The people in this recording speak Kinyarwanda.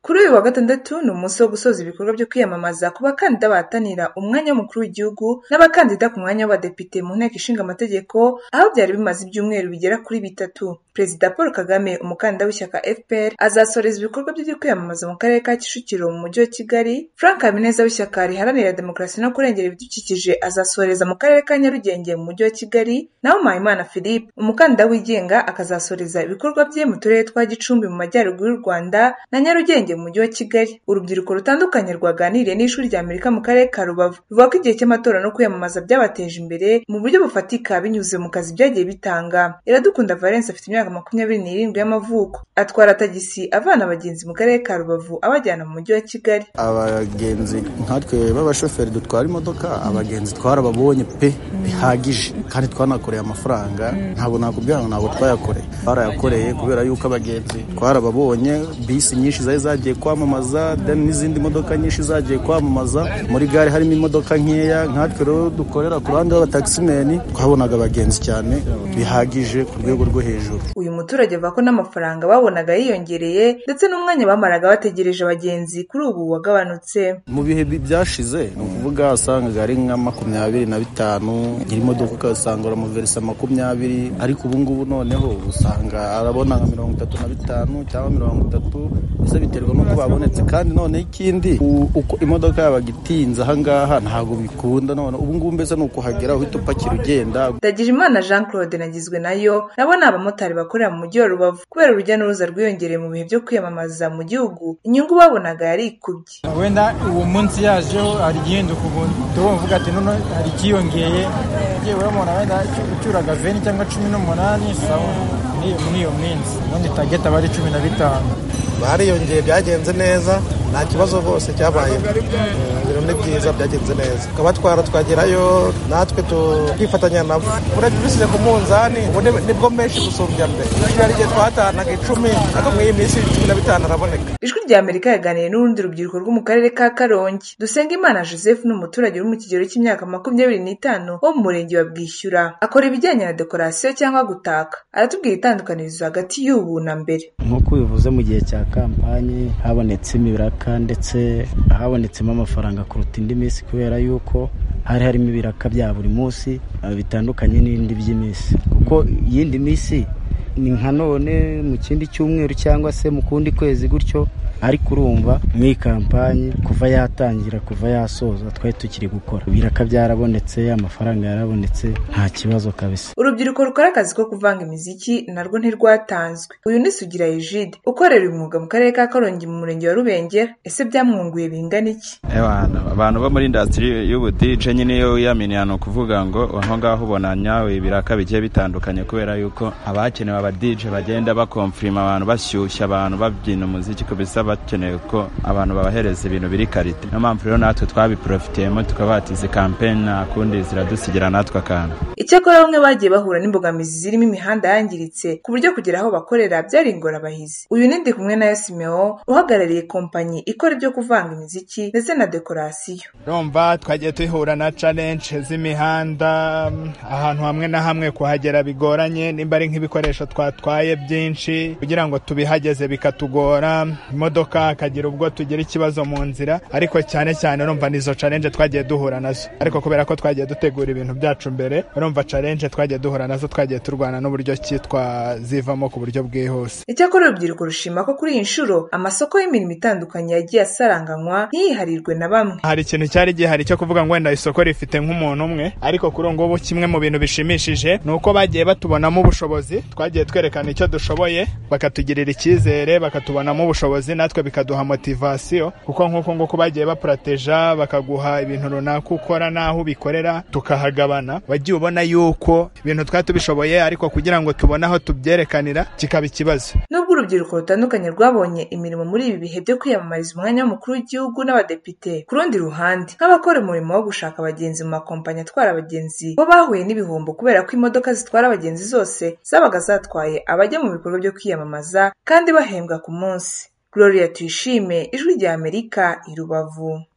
Kuri uyu wa Gatandatu ni umunsi wo gusoza ibikorwa byo kwiyamamaza ku bakandida bahatanira umwanya w'umukuru w'igihugu n'abakandida ku mwanya w'abadepite mu nteko ishinga amategeko, aho byari bimaze ibyumweru bigera kuri bitatu. Perezida Paul Kagame, umukandida w'ishyaka FPR, azasoreza ibikorwa bye byo kwiyamamaza mu Karere ka Kicukiro mu Mujyi wa Kigali, Frank Habineza w'ishyaka riharanira demokarasi no kurengera ibidukikije azasoreza mu Karere ka Nyarugenge mu Mujyi wa Kigali, naho Mpayimana Philippe, umukandida wigenga, akazasoreza ibikorwa bye mu turere twa Gicumbi mu Majyaruguru y'u Rwanda na Nyarugenge mu mujyi wa Kigali. Urubyiruko rutandukanye rwaganiriye n'ishuri rya Amerika mu karere ka Rubavu ruvuga ko igihe cy'amatora no kwiyamamaza byabateje imbere mu buryo bufatika binyuze mu kazi byagiye bitanga. Iradukunda Valence afite imyaka makumyabiri n'irindwi y'amavuko, atwara tagisi avana abagenzi mu karere ka Rubavu abajyana mu mujyi wa Kigali. Abagenzi nkatwe b'abashoferi dutwara imodoka, abagenzi twarababonye pe bihagije kandi twanakoreye amafaranga, ntabwo nakubwira ngo ntabwo twayakoreye, twarayakoreye kubera yuko abagenzi twarababonye, bisi nyinshi zari zagiye kwamamaza then n'izindi modoka nyinshi zagiye kwamamaza muri gare harimo imodoka nkeya nkatwe rero dukorera ku ruhande rw'abatakisimeni twabonaga abagenzi cyane bihagije ku rwego rwo hejuru uyu muturage avuga ko n'amafaranga babonaga yiyongereye ndetse n'umwanya bamaraga bategereje abagenzi kuri ubu wagabanutse mu bihe byashize ni ukuvuga wasangaga ari nka makumyabiri na bitanu nyiri imodoka ugasanga uramuverisa makumyabiri ariko ubu ngubu noneho usanga arabona nka mirongo itatu na bitanu cyangwa mirongo itatu bisa biterwa nuko babonetse kandi noneho ikindi uko imodoka yabaga itinze ahangaha ntabwo bikunda none ubu ngubu mbese ni ukuhagera uhita upakira ugenda Ndagijimana Jean Claude nagizwe nayo nabo ni abamotari bakorera mu mujyi wa Rubavu kubera urujya n'uruza rwiyongereye mu bihe byo kwiyamamaza mu gihugu inyungu babonaga yari ikubye wenda uwo munsi yajeho hari igihinduka ubuntu tuba mvuga ati none hari ikiyongeye yewe uramubona wenda ucyuraga veni cyangwa cumi n'umunani sawa muri iyo minsi ubundi tageti aba ari cumi na bitanu bariyongeye byagenze neza nta kibazo rwose cyabayeho ibintu ni byiza byagenze neza abatwara twagerayo natwe tukifatanya nabo urebye ubisize ku munzani ubu nibwo menshi gusumbya mbere hari igihe twatanaga icumi ariko muri iyi minsi cumi na bitanu araboneka ijwi rya amerika yaganiriye n'urundi rubyiruko rwo mu karere ka karongi Dusengeimana joseph ni umuturage uri mu kigero cy'imyaka makumyabiri n'itanu wo mu murenge wa bwishyura akora ibijyanye na dekorasiyo cyangwa gutaka aratubwira itandukanizo hagati y'ubu na mbere nk'uko ubivuze mu gihe cya kampanye habonetsemo ibiraka ndetse habonetsemo amafaranga kuruta indi minsi kubera yuko hari harimo ibiraka bya buri munsi bitandukanye n'ibindi by'iminsi kuko iyindi minsi ni nka none mu kindi cyumweru cyangwa se mu kundi kwezi gutyo ariko urumva muri kampani kuva yatangira kuva yasoza twari tukiri gukora ibiraka byarabonetse amafaranga yarabonetse nta kibazo kabisa urubyiruko rukora akazi ko kuvanga imiziki narwo ntirwatanzwe uyu ni sugira ejide ukorera uyu mwuga mu karere ka karongi mu murenge wa rubengera ese byamwunguye bingana iki abantu bo muri indasitiri y'ubudije nyine iyo wiyaminiye ni ukuvuga ngo aho ngaho ubona nyawe ibiraka bigiye bitandukanye kubera yuko abakenewe abadije bagenda bakomfirima abantu bashyushya abantu babyina umuziki ku bisaba bakeneye ko abantu babahereza ibintu biri karite niyo mpamvu rero natwe twabiporofitiyemo tukaba batize kampeni nta kundi ziradusigira natwe akantu icyakora bamwe bagiye bahura n'imbogamizi zirimo imihanda yangiritse ku buryo kugera aho bakorera byari ingorabahizi uyu nindi kumwe na yasimeo uhagarariye kompanyi ikora ibyo kuvanga imiziki ndetse na dekorasiyo rumva twagiye duhura na challenge z'imihanda ahantu hamwe na hamwe kuhagera bigoranye nimba ari nk'ibikoresho twatwaye byinshi kugira ngo tubihageze bikatugora imodoka hakagira ubwo tugira ikibazo mu nzira ariko cyane cyane urumva nizo challenge twagiye duhura nazo ariko kubera ko twagiye dutegura ibintu byacu mbere urumva challenge twagiye duhura nazo twagiye turwana n'uburyo ki twazivamo ku buryo bwihuse icyakora urubyiruko rushima ko kuri iyi nshuro amasoko y'imirimo itandukanye yagiye asaranganywa ntiyiharirwe na bamwe hari ikintu cyari gihari cyo kuvuga ngo wenda isoko rifite nk'umuntu umwe ariko kuri ubu ngubu kimwe mu bintu bishimishije ni uko bagiye batubonamo ubushobozi twagiye twerekana icyo dushoboye bakatugirira icyizere bakatubonamo ubushobozi natwe bikaduha motivasiyo kuko nk'uko nguko bagiye bapurateja bakaguha ibintu runaka ukora n'aho ubikorera tukahagabana wagiye ubona yuko ibintu twari tubishoboye ariko kugira ngo tubone aho tubyerekanira kikaba ikibazo nubwo urubyiruko rutandukanye rwabonye imirimo muri ibi bihe byo kwiyamamariza umwanya w'umukuru w'igihugu n'abadepite ku rundi ruhande nk'abakora umurimo wo gushaka abagenzi mu makompanyi atwara abagenzi bo bahuye n'ibihombo kubera ko imodoka zitwara abagenzi zose zabaga zatwaye abajya mu bikorwa byo kwiyamamaza kandi bahembwa ku munsi Gloria Tuyishime, Ijwi rya Amerika, i Rubavu.